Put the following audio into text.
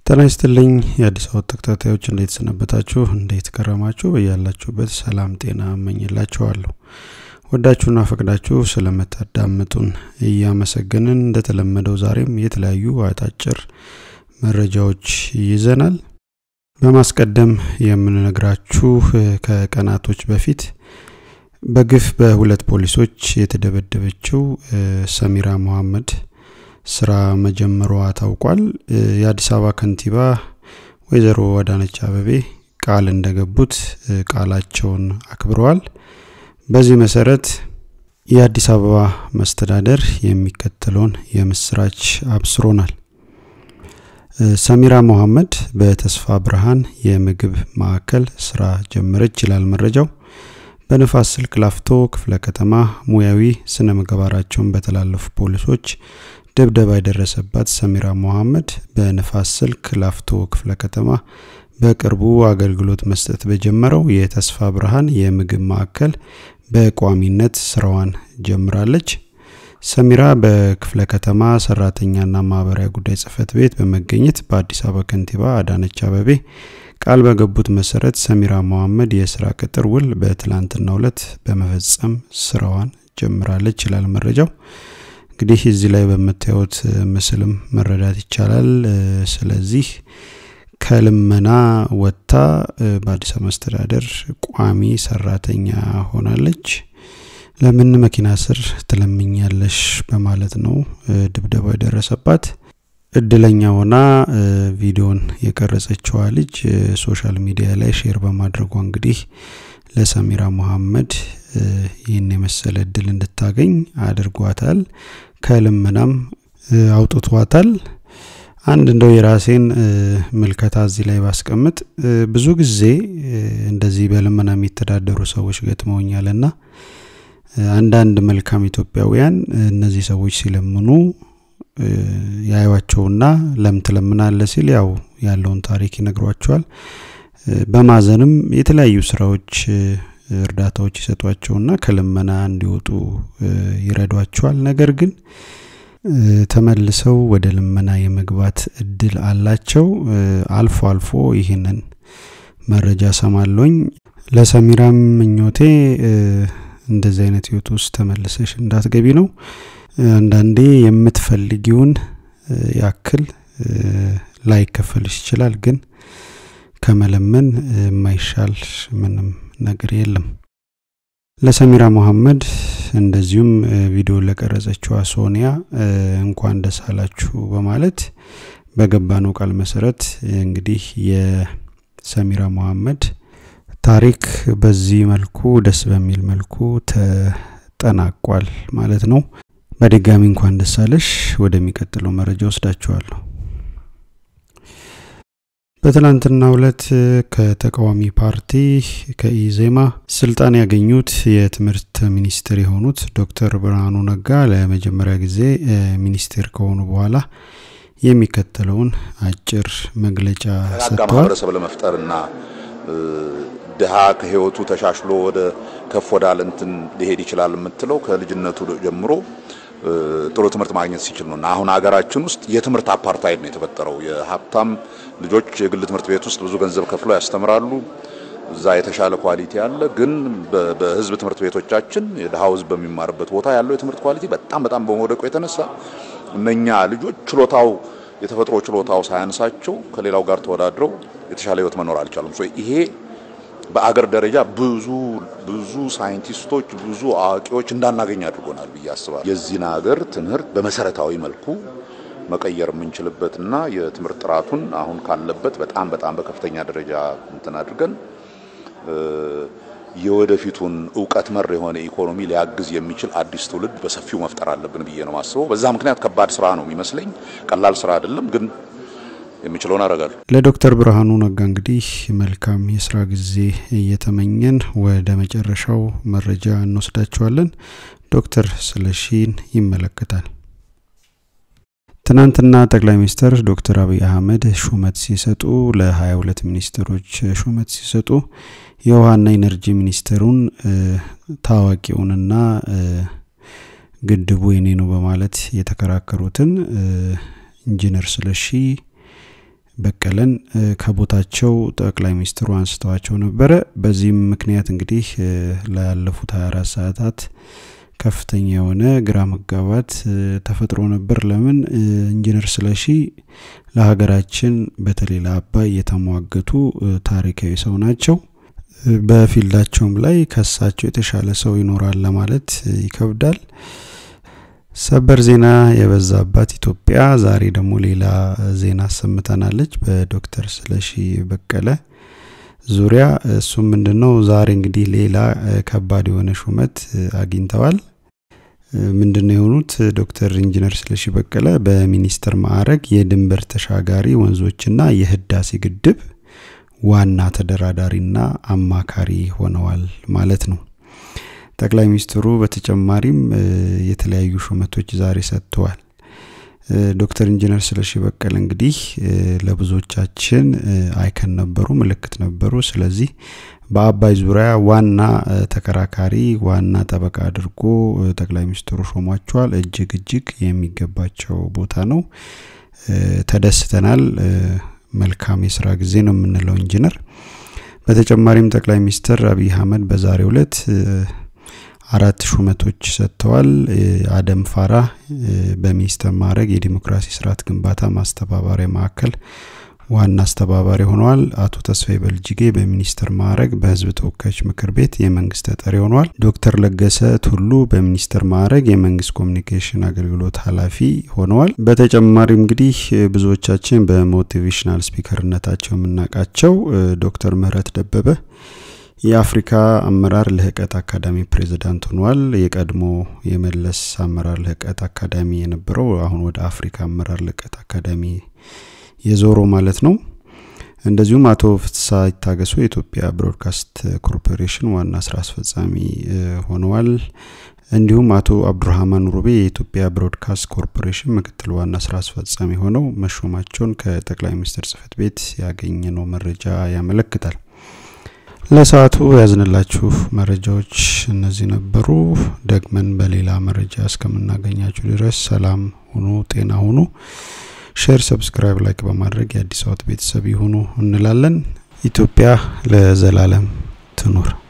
ጤና ይስጥልኝ የአዲስ አበባ ተከታታዮች እንዴት ሰነበታችሁ? እንዴት ከረማችሁ? በያላችሁበት ሰላም ጤና እመኝላችኋለሁ። ወዳችሁና ፈቅዳችሁ ስለምታዳምጡን እያመሰገንን እንደተለመደው ዛሬም የተለያዩ አጫጭር መረጃዎች ይዘናል። በማስቀደም የምንነግራችሁ ከቀናቶች በፊት በግፍ በሁለት ፖሊሶች የተደበደበችው ሰሚራ መሐመድ ስራ መጀመሯ ታውቋል። የአዲስ አበባ ከንቲባ ወይዘሮ አዳነች አበቤ ቃል እንደገቡት ቃላቸውን አክብረዋል። በዚህ መሰረት የአዲስ አበባ መስተዳደር የሚከተለውን የምስራች አብስሮናል። ሰሚራ መሐመድ በተስፋ ብርሃን የምግብ ማዕከል ስራ ጀመረች ይላል መረጃው። በንፋስ ስልክ ላፍቶ ክፍለ ከተማ ሙያዊ ስነ ምግባራቸውን በተላለፉ ፖሊሶች ድብደባ የደረሰባት ሰሚራ መሐመድ በንፋስ ስልክ ላፍቶ ክፍለ ከተማ በቅርቡ አገልግሎት መስጠት በጀመረው የተስፋ ብርሃን የምግብ ማዕከል በቋሚነት ስራዋን ጀምራለች። ሰሚራ በክፍለ ከተማ ሰራተኛና ማህበራዊ ጉዳይ ጽህፈት ቤት በመገኘት በአዲስ አበባ ከንቲባ አዳነች አበቤ ቃል በገቡት መሰረት ሰሚራ መሐመድ የስራ ቅጥር ውል በትላንትናው ዕለት በመፈጸም ስራዋን ጀምራለች ይላል መረጃው። እንግዲህ እዚህ ላይ በምታዩት ምስልም መረዳት ይቻላል። ስለዚህ ከልመና ወጥታ በአዲስ አበባ መስተዳደር ቋሚ ሰራተኛ ሆናለች። ለምን መኪና ስር ትለምኛለሽ በማለት ነው ድብደባ የደረሰባት። እድለኛ ሆና ቪዲዮን የቀረጸችዋ ልጅ ሶሻል ሚዲያ ላይ ሼር በማድረጓ እንግዲህ ለሰሚራ መሐመድ ይህን የመሰለ እድል እንድታገኝ አድርጓታል። ከልመናም አውጥቷታል። አንድ እንደው የራሴን ምልከታ እዚህ ላይ ባስቀምጥ ብዙ ጊዜ እንደዚህ በልመና የሚተዳደሩ ሰዎች ገጥመውኛልና አንዳንድ መልካም ኢትዮጵያውያን እነዚህ ሰዎች ሲለምኑ ያዩዋቸውና ለምን ትለምናለ ሲል ያው ያለውን ታሪክ ይነግሯቸዋል። በማዘንም የተለያዩ ስራዎች እርዳታዎች ይሰጧቸውና ከልመና እንዲወጡ ይረዷቸዋል። ነገር ግን ተመልሰው ወደ ልመና የመግባት እድል አላቸው። አልፎ አልፎ ይህንን መረጃ ሰማለኝ። ለሰሚራም ምኞቴ እንደዚህ አይነት ህይወት ውስጥ ተመልሰሽ እንዳትገቢ ነው። አንዳንዴ የምትፈልጊውን ያክል ላይከፈልሽ ይችላል፣ ግን ከመለመን የማይሻል ምንም ነገር የለም። ለሰሚራ መሐመድ እንደዚሁም ቪዲዮ ለቀረጸችዋ ሶኒያ እንኳን ደስ አላችሁ በማለት በገባነው ቃል መሰረት እንግዲህ የሰሚራ መሐመድ ታሪክ በዚህ መልኩ ደስ በሚል መልኩ ተጠናቋል ማለት ነው። በድጋሚ እንኳን ደስ አለሽ። ወደሚቀጥለው መረጃ ወስዳችኋለሁ። በትላንትናው ዕለት ከተቃዋሚ ፓርቲ ከኢዜማ ስልጣን ያገኙት የትምህርት ሚኒስትር የሆኑት ዶክተር ብርሃኑ ነጋ ለመጀመሪያ ጊዜ ሚኒስቴር ከሆኑ በኋላ የሚከተለውን አጭር መግለጫ ሰጥተዋል። ማህበረሰብ ለመፍጠርና ድሃ ከህይወቱ ተሻሽሎ ወደ ከፍ ወዳለ እንትን ሊሄድ ይችላል የምትለው ከልጅነቱ ጀምሮ ጥሩ ትምህርት ማግኘት ሲችል ነው። እና አሁን ሀገራችን ውስጥ የትምህርት አፓርታይድ ነው የተፈጠረው። የሀብታም ልጆች የግል ትምህርት ቤት ውስጥ ብዙ ገንዘብ ከፍለው ያስተምራሉ። እዛ የተሻለ ኳሊቲ አለ። ግን በህዝብ ትምህርት ቤቶቻችን የድሃው ህዝብ በሚማርበት ቦታ ያለው የትምህርት ኳሊቲ በጣም በጣም በመውደቁ የተነሳ እነኛ ልጆች ችሎታው የተፈጥሮ ችሎታው ሳያንሳቸው ከሌላው ጋር ተወዳድረው የተሻለ ህይወት መኖር አልቻሉም። ይሄ በአገር ደረጃ ብዙ ብዙ ሳይንቲስቶች ብዙ አዋቂዎች እንዳናገኝ አድርጎናል ብዬ አስባለሁ። የዚህን ሀገር ትምህርት በመሰረታዊ መልኩ መቀየር የምንችልበትና የትምህርት ጥራቱን አሁን ካለበት በጣም በጣም በከፍተኛ ደረጃ እንትን አድርገን የወደፊቱን እውቀት መር የሆነ ኢኮኖሚ ሊያግዝ የሚችል አዲስ ትውልድ በሰፊው መፍጠር አለብን ብዬ ነው ማስበው። በዛ ምክንያት ከባድ ስራ ነው የሚመስለኝ። ቀላል ስራ አይደለም ግን የሚችለውን አደርጋለሁ። ለዶክተር ብርሃኑ ነጋ እንግዲህ መልካም የስራ ጊዜ እየተመኘን ወደ መጨረሻው መረጃ እንወስዳቸዋለን። ዶክተር ስለሺን ይመለከታል። ትናንትና ጠቅላይ ሚኒስትር ዶክተር አብይ አህመድ ሹመት ሲሰጡ ለ22 ሚኒስትሮች ሹመት ሲሰጡ የውሃና ኢነርጂ ሚኒስትሩን ታዋቂውንና ግድቡ የኔ ነው በማለት የተከራከሩትን ኢንጂነር ስለሺ በቀለን ከቦታቸው ጠቅላይ ሚኒስትሩ አንስተዋቸው ነበረ። በዚህም ምክንያት እንግዲህ ላለፉት 24 ሰዓታት ከፍተኛ የሆነ ግራ መጋባት ተፈጥሮ ነበር። ለምን ኢንጂነር ስለሺ ለሀገራችን በተለይ ለአባይ የተሟገቱ ታሪካዊ ሰው ናቸው። በፊልዳቸውም ላይ ከሳቸው የተሻለ ሰው ይኖራል ለማለት ይከብዳል። ሰበር ዜና የበዛባት ኢትዮጵያ ዛሬ ደግሞ ሌላ ዜና አሰምተናለች በዶክተር ስለሺ በቀለ ዙሪያ። እሱም ምንድን ነው? ዛሬ እንግዲህ ሌላ ከባድ የሆነ ሹመት አግኝተዋል። ምንድን ነው የሆኑት? ዶክተር ኢንጂነር ስለሺ በቀለ በሚኒስትር ማዕረግ የድንበር ተሻጋሪ ወንዞችና የህዳሴ ግድብ ዋና ተደራዳሪና አማካሪ ሆነዋል ማለት ነው። ጠቅላይ ሚኒስትሩ በተጨማሪም የተለያዩ ሹመቶች ዛሬ ሰጥተዋል። ዶክተር ኢንጂነር ስለሺ በቀለ እንግዲህ ለብዙዎቻችን አይከን ነበሩ፣ ምልክት ነበሩ። ስለዚህ በአባይ ዙሪያ ዋና ተከራካሪ፣ ዋና ጠበቃ አድርጎ ጠቅላይ ሚኒስትሩ ሾሟቸዋል። እጅግ እጅግ የሚገባቸው ቦታ ነው። ተደስተናል። መልካም የስራ ጊዜ ነው የምንለው ኢንጂነር። በተጨማሪም ጠቅላይ ሚኒስትር አብይ አህመድ በዛሬው ዕለት አራት ሹመቶች ሰጥተዋል። አደም ፋራ በሚኒስተር ማዕረግ የዲሞክራሲ ስርዓት ግንባታ ማስተባበሪያ ማዕከል ዋና አስተባባሪ ሆነዋል። አቶ ተስፋዬ በልጅጌ በሚኒስትር ማዕረግ በህዝብ ተወካዮች ምክር ቤት የመንግስት ተጠሪ ሆነዋል። ዶክተር ለገሰ ቱሉ በሚኒስትር ማዕረግ የመንግስት ኮሚኒኬሽን አገልግሎት ኃላፊ ሆነዋል። በተጨማሪም እንግዲህ ብዙዎቻችን በሞቲቬሽናል ስፒከርነታቸው የምናውቃቸው ዶክተር ምህረት ደበበ የአፍሪካ አመራር ልህቀት አካዳሚ ፕሬዚዳንት ሆነዋል። የቀድሞ የመለስ አመራር ልህቀት አካዳሚ የነበረው አሁን ወደ አፍሪካ አመራር ልህቀት አካዳሚ የዞሮ ማለት ነው። እንደዚሁም አቶ ፍትሳ ይታገሱ የኢትዮጵያ ብሮድካስት ኮርፖሬሽን ዋና ስራ አስፈጻሚ ሆነዋል። እንዲሁም አቶ አብዱራህማን ሩቤ የኢትዮጵያ ብሮድካስት ኮርፖሬሽን ምክትል ዋና ስራ አስፈጻሚ ሆነው መሾማቸውን ከጠቅላይ ሚኒስትር ጽህፈት ቤት ያገኘነው መረጃ ያመለክታል። ለሰዓቱ ያዝንላችሁ መረጃዎች እነዚህ ነበሩ። ደግመን በሌላ መረጃ እስከምናገኛችሁ ድረስ ሰላም ሁኑ፣ ጤና ሁኑ። ሼር፣ ሰብስክራይብ፣ ላይክ በማድረግ የአዲስ አበባ ቤተሰብ ይሁኑ እንላለን። ኢትዮጵያ ለዘላለም ትኑር።